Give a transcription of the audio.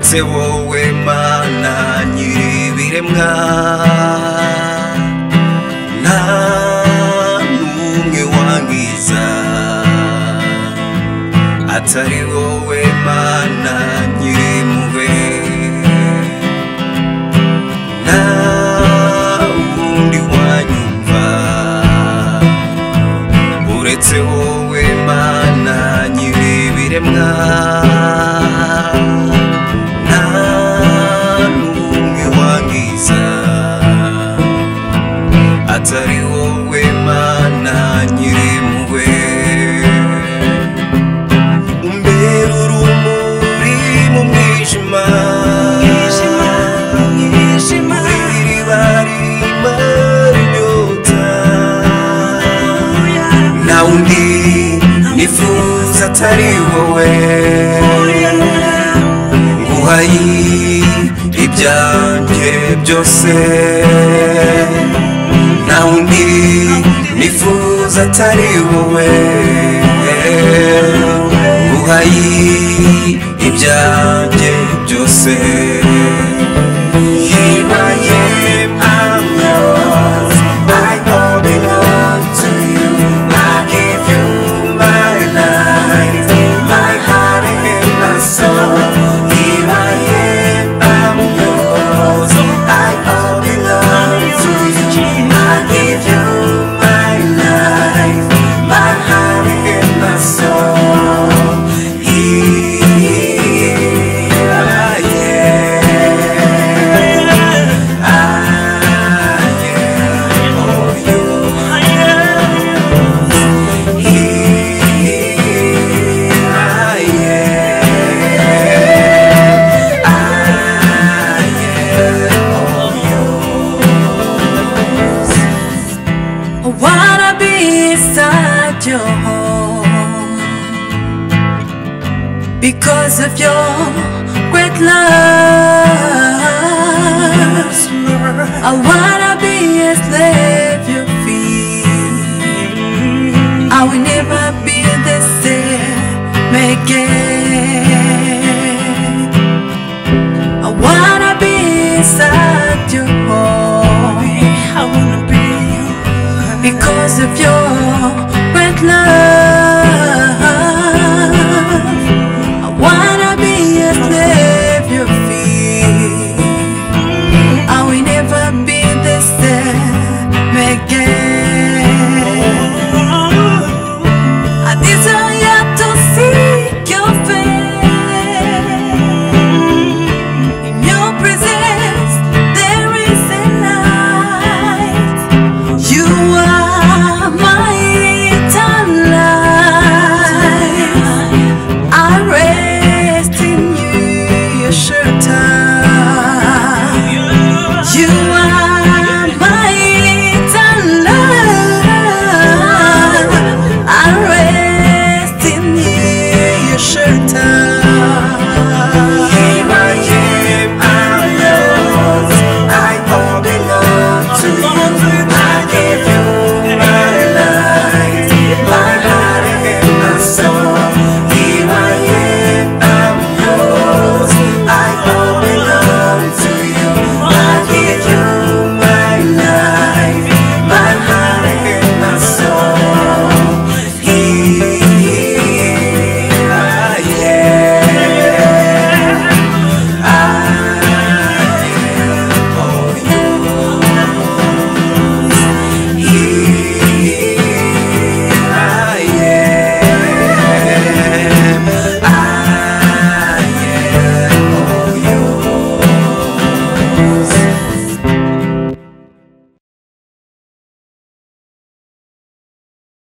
se wowe mana nyiribiremwa nta n'umwe wangiza atari wowe mana nyirimube nta wundi wanyumva uretse wowe mana nyiribiremwa nta n'umwe wangiza atari wowe mana nyirimpuhwe umbera urumuri mu mwijima Mwijima, mu mwijima. w'iriba ririma rinyota nta wundi nifuza atari wowe nguhaye ibyanjye byose nta wundi nifuza atari wowe nguhaye ibyanjye byose Here I am, I'm yours. I all belong to you. I give you my life, my heart and my soul. Here I am, I'm yours. I all belong to you. I give you my life, my heart and my soul. Here I am. I wanna be inside your home because of your great love. I wanna